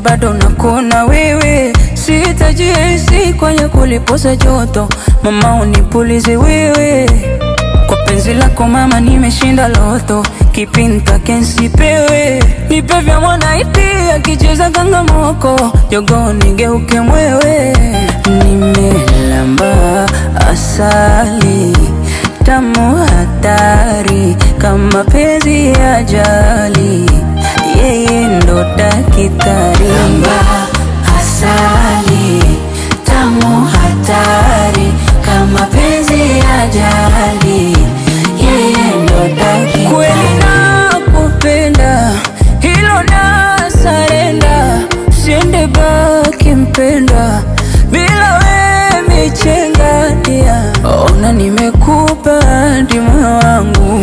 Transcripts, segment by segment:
bado nakuna wewe, sitajihisi kwenye kulipoza joto, mama unipulize wewe kwa penzi lako mama, nimeshinda loto, kipinta kensipewe, nipe vya mwanaiti akicheza kangamoko, jogo nigeuke mwewe, nimelamba asali tamu hatari kama penzi ya jali, yeye ndo dakitari. Lamba asali tamu hatari kama penzi ya jali, yeye ndo dakitari. Kweli nakupenda, hilo na sarenda, usiende baki mpenda bila we michenga dia. Ona nimekupa hadi moyo wangu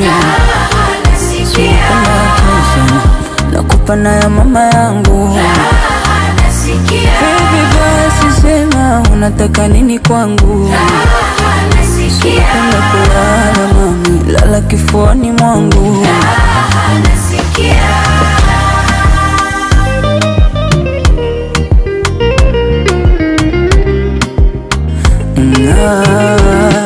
nakupa na ya mama yangu Baby basi sema unataka nini kwangu Penda kulala mami, lala kifuani mwangu Ah,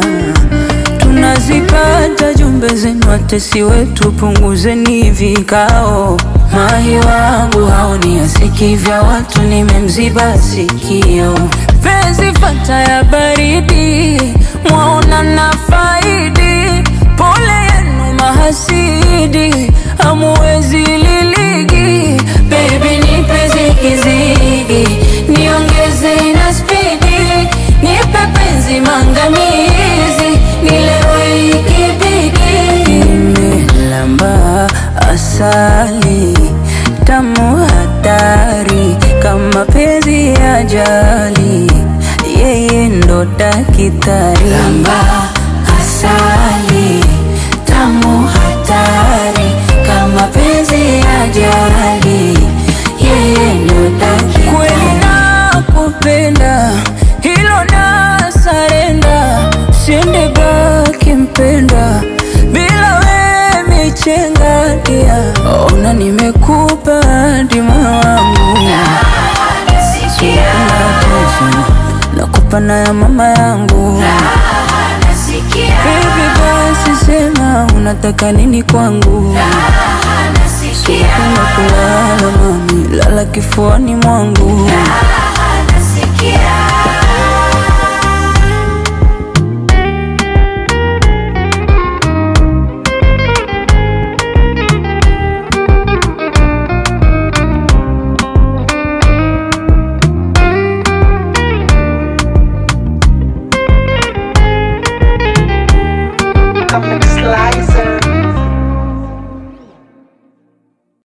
tunazipata jumbe zenu, watesi wetu, punguzeni vikao. Mahi wangu haoni asiki vya watu, nimemziba sikio. Penzi fata ya baridi, mwaona na faidi. Pole yenu mahasidi, hamuwezi liligi. Baby nipe zigizigi, niongeze na spidi, nipe penzi mangamizi, nilewe ikibidi. Nimelamba asali tamu hatari kama penzi ya jali, yeye ndo dakitari. Lamba asali tamu hatari kama penzi ya jali, yeye ndo dakitari. Kweli nakupenda, hilo na sarenda, usiende baki mpenda bila we michenga dia. Ona nimekupa hadi moyo wangu nakupa na ya mama yangu Baby basi sema unataka nini kwangu Penda kulala mami, lala kifuani mwangu